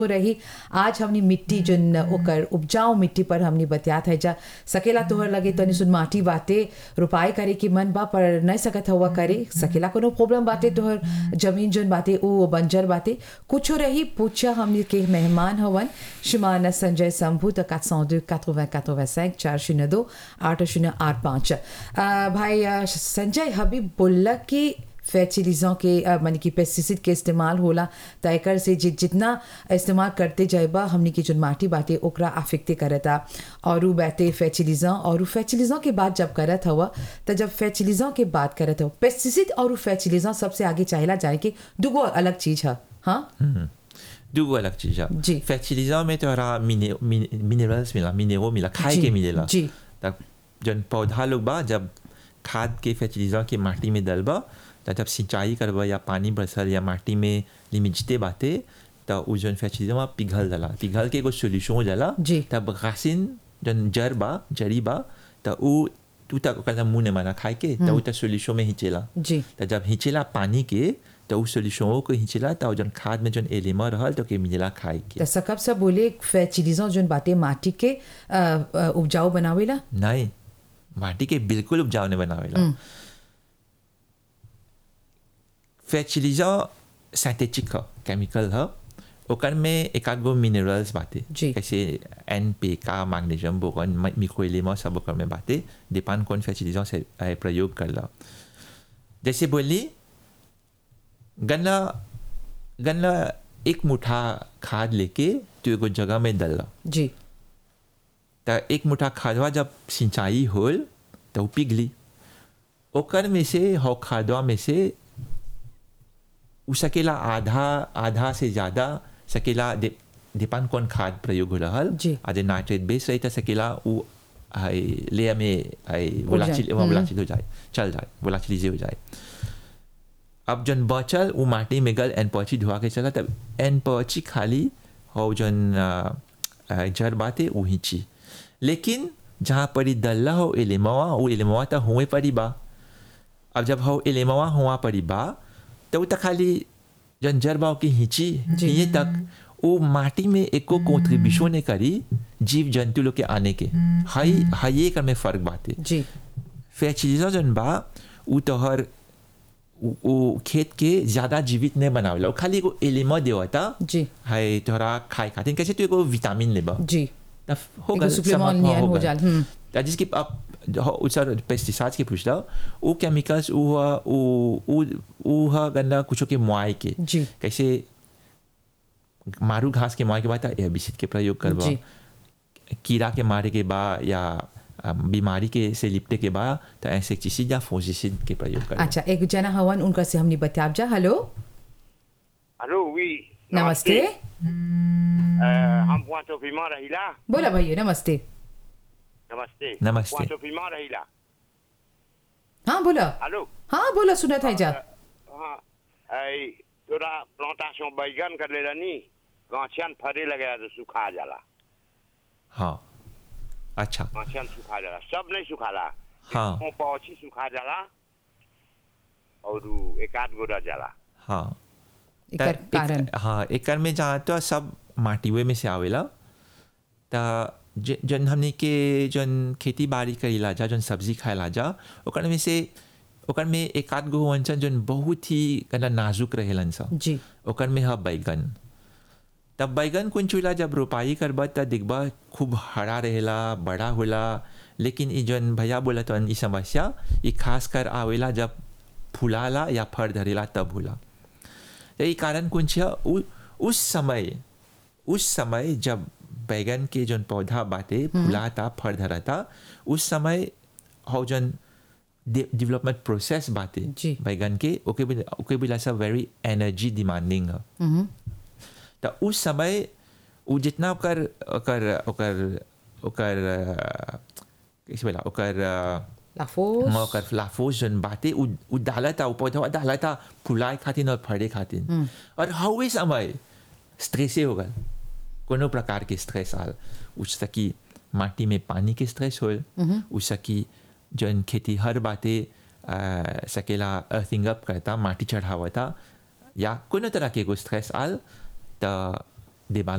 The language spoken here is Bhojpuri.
रही आज हमनी मिट्टी जन ओकर उपजाऊ मिट्टी पर हमनी बतियात है जा सकेला तोहर लगे तनी सुन माटी बाटे रोपाई करे के मन बा पर नहीं सकत हुआ करे सकेला कोनो प्रॉब्लम बाटे तोहर जमीन जन बाटे ओ बंजर बाटे कुछो रही पूछा हमनी के मेहमान हवन श्रीमान संजय शंभू तो 402 80 85 चार शून्य दो आठ शून्य आठ पाँच भाई अ, संजय हबीब बोला कि फर्टिलाइजर के अ, माने कि पेस्टिसाइड के इस्तेमाल होला त एकर से जि, जितना इस्तेमाल करते जाएबा हमनी की जो माटी बाटे ओकरा अफेक्टे करता और उ बाटे फर्टिलाइजर और फर्टिलाइजर के बात जब करत हवा त जब फर्टिलाइजर के बात करत हो पेस्टिसाइड और फर्टिलाइजर सबसे आगे चाहेला जाए कि दुगो अलग चीज है हाँ दूगो अलग चीज है जी। फर्टिलाइजर में तोरा मिनरल्स मिला मिनेरो मिला खाए जी, के मिलेला जी। तब जन पौधा लोग बा जब खाद के फर्टिलाइजर के माटी में डलबा त जब सिंचाई करबा या पानी बरसल या माटी में लिमिजते बाते त उ जन फर्टिलाइजर में पिघल जाला पिघल के एगो सोल्यूशन हो जाला जी। तब घासिन जन जड़ बा जड़ी बा त उ तू तक ओकर मुंह ने माना खाए के त उ त सोल्यूशन में हिचेला जी त जब हिंचेला पानी के त उ सोल्यूशन को हिंचेला त उ जन खाद में जन एलिमा रहल तो के मिलेला खाए के त सकब सब बोले फर्टिलाइजर जोन बाटे माटी के अ, अ, उपजाऊ बनावेला नहीं माटी के बिल्कुल उपजाऊ नहीं बनावेला फर्टिलाइजर सिंथेटिक ह केमिकल ह ओकर में एक आध गो मिनरल्स बाटे जी। जैसे एन पी का मैग्नीशियम बोरॉन मिक्रो एलिमेंट सब ओकर में बाटे डिपेंड कौन फर्टिलाइजर से अ, प्रयोग करला जैसे बोली गन्ना गन्ना एक मुठा खाद लेके तू एगो जगह में डलला जी त एक मुठा खादवा जब सिंचाई होल त उ पिघली ओकर में से हौ खादवा में से उ सकेला आधा आधा से ज़्यादा सकेला दे डिपेंड कौन खाद प्रयोग हो रहल जी। आधे नाइट्रेट बेस रही त सकेला उ हाई लेयर में हाई वोलाचिल जाए। वोलाचिल हो जाए चल जाए वोलाचिलिजे हो जाए अब जन बचल उ माटी में गल एन पची धुआ के चला तब एन पची खाली हो जन अ, अ, जड़ बाते उ हिंची लेकिन जहाँ परी दल्ला हो एलेमवा उ एलेमवा त हुए परी बा अब जब हो एलेमवा हुआ परी बा तो उ त खाली जन जड़ बा की हिंची जी। ये तक उ माटी में एको कॉन्ट्रीब्यूशन ने करी जीव जंतु लोग के आने के हाई हाई एकर में फर्क बाते जी फर्टिलाइजर जन बा उ तोहर उ उ खेत के ज्यादा जीवित नहीं बनावेला उ खाली एगो एलिमा देवता जी हाय तोहरा खाए खातिर कैसे तू एगो विटामिन लेबा जी तब हो एगो गल supplement समाप्त नियन हो गल। जाल, हम्म। त जिसकी अब हो उसर पेस्टिसाइड्स के पूछला उ केमिकल्स उ ह- उ उ उ ह गंदा कुछो के मुआई के जी। कैसे मारू घास के मुआई के बाद एबिसिड के प्रयोग करबा जी। कीड़ा के मारे के बा या अ, बीमारी के से लिपटे के बा तो इंसेक्टिसिड या फोजिसिड के प्रयोग करबा अच्छा एक जना हवन उनका से हमने बताब जा हेलो हेलो oui. नमस्ते Euh, हम Pointe Piment रहिला बोला भैया नमस्ते नमस्ते नमस्ते। Pointe Piment रहिला हाँ बोला हेलो हाँ बोला सुना था जा हाँ ऐ तोरा प्लांटेशन बैगन कर ले रनी गाछियन फरे लगे तो सुखा जाला हाँ अच्छा गाछियन सुखा जाला सब नहीं सुखाला हाँ। वो पौची सुखा जाला और उ एक आध गो रह जाला हाँ एकर त एक- कारण हाँ एकर में जहाँ तो सब माटीवे में से आवेला त ज- जन हमने के जन खेती बाड़ी करेला जा जन सब्जी खाएला जा ओकर में से ओकर में एक आध गो वंचन जन बहुत ही कना नाजुक रहेलन सा जी ओकर में ह बैगन तब बैगन कुन चूल्हा जब रोपाई करबा त दिखबा खूब हरा रहेला बड़ा होला लेकिन ई जन भैया बोला तो ई समस्या ई खास कर आवेला जब फुलाला या फर धरेला तब होला तो ई कारण कुन छ उ उस समय उस समय जब बैगन के जन पौधा बाटे फुलाता फर धराता उस समय हो जन डेवलपमेंट प्रोसेस बाटे जी। बैगन के ओके भी ओके भी लासा वेरी एनर्जी डिमांडिंग है हम्म, त उस समय उ जितना ओकर ओकर ओकर ओकर अ, कैसे बोला ओकर अ, लाफोस हाँ, ओकर लाफोस जन बाटे उ उ डालता उ पौधा डालता फुलाए खातिर और फड़े खातिर और हवे समय स्ट्रेसे हो गल कोनो प्रकार के स्ट्रेस आल उस सकी माटी में पानी के स्ट्रेस होल उस सकी जन खेती हर बाते अ, सकेला अर्थिंग अप करता माटी चढ़ावता या कोनो तरह के एगो स्ट्रेस आल त देबाल